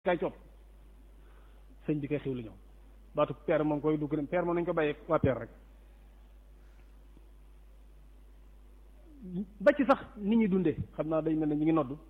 kay coot sëñ bi kay xiw lu ñëw baatu peer moom koy dugg peer moom nañ ko bàyyee waa peer rek ba ci sax nit ñi dundee xam naa day mel ne ñu ngi nodd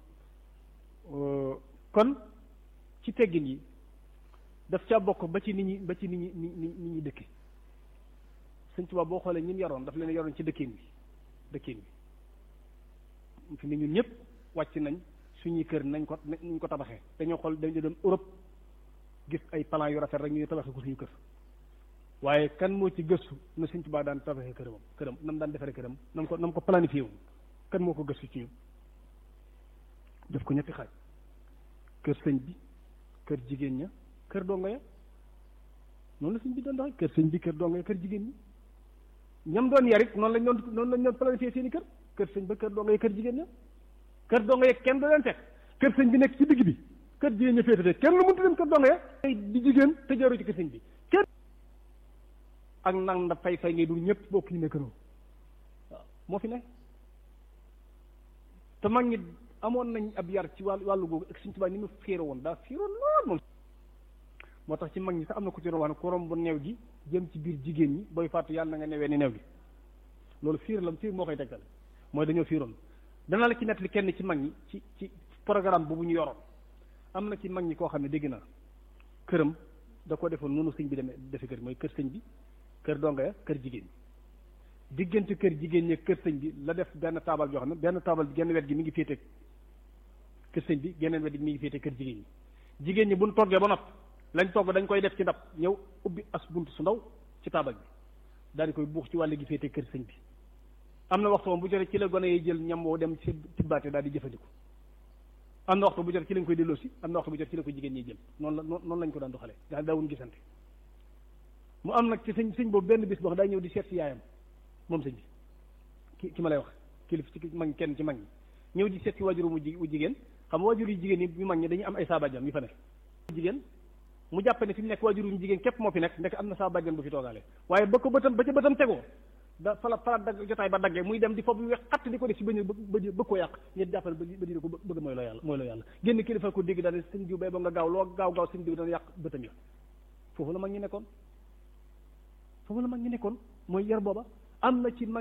kon ci teggin yi daf caa bokk ba ci nit ñi ba ci nit ñi nit ñi nit ñi dëkke sëñ Tuubaa boo xoolee ñun yaroon daf leen yaroon ci dëkkin bi dëkkin bi fi ne ñun ñëpp wàcc nañ suñuy kër nañ ko nañ ko tabaxee dañoo xool dañu dem Europe gis ay plan yu rafet rek ñu tabaxee ko suñu kër waaye kan moo ci gëstu na sëñ Tuubaa daan tabaxee këram këram nam daan defaree këram nam ko nam ko planifié wu kan moo ko gëstu ci ñun def ko ñetti xaaj kër sëñ bi kër jigéen ña kër dongo ya noonu la sëñ bi doon doxee kër sëñ bi kër dongo ya kër jigéen ñi ñam doon yarit noonu lañ doon noonu lañ doon planifié seen i kër kër sëñ ba kër dongo ya kër jigéen ña kër dongo ya kenn du leen fekk kër sëñ bi nekk ci digg bi kër jigéen ña féete kenn lu mënta dem kër dongo ya di jigéen te jaaroo ci kër sëñ bi kenn ak nang da fay fay ngay dul ñëpp bokk ñu ne këroo waaw moo fi ne te mag ñi amoon nañ ab yar ci wàllu wàllu googu ak Sëñ Tuubaa ni mu fiire woon daa fiiroon lool moom moo tax ci mag ñi sax am na ku ci doon wax ne ku romb neew gi jëm ci biir jigéen ñi booy fàttu yàlla na nga newee ni neew gi loolu fiir la fiir moo koy tegtal mooy dañoo fiiroon dana la ci nettali kenn ci mag ñi ci ci programme boobu ñu yoroon am na ci mag ñi koo xam ne dégg naa këram da ko defoon noonu sëñ bi demee defe kër mooy kër sëñ bi kër donga ya kër jigéen ñi diggante kër jigéen ñi kër sëñ bi la def benn taabal joo xam ne benn taabal bi genn wet gi mi ngi féete kër sëñ bi geneen wet gi mi ngi féete kër jigéen ñi jigéen ñi buñ toggee ba nopp lañ togg dañ koy def ci ndab ñëw ubbi as bunt su ndaw ci taabal bi daal di koy buux ci wàll gi féete kër sëñ bi am na waxtu moom bu jotee ci la gone yi jël ñam woo dem ci tibbaate daal di jëfandiku am na waxtu bu jotee ci lañ koy delloosi am na waxtu bu jotee ci la ko jigéen ñi jël noonu la noonu lañ ko daan doxalee nga xam daawuñ gisante mu am nag ci sëñ sëñ boobu benn bis boo xam daa ñëw di seet si yaayam moom sëñ bi ki ki ma lay wax kilif ci mag kenn ci mag ñi ñëw di seet si waajuru mu ji jigéen xam nga waajur yu jigéen yi ñu mag ñi dañuy am ay saabajam yu fa nekk jigéen mu jàpp ne fi mu nekk waajuru ñu jigéen képp moo fi nekk ndek am na saabajam bu fi toogaale waaye ba ko bëtam ba ca bëtam tegoo da fala fala dagg jotaay ba daggee muy dem di foofu wex xatt di ko def si bëñ bëgg koo yàq ñet jàppale ba dina ko bëgg mooy loo yàlla mooy loo yàlla génn kilifa ko dégg daal sëñ diw bay ba nga gaaw loo gaaw gaaw sëñ diw dana yàq bëtam ya foofu la mag ñi nekkoon foofu la mag ñi nekkoon mooy yar booba am na ci mag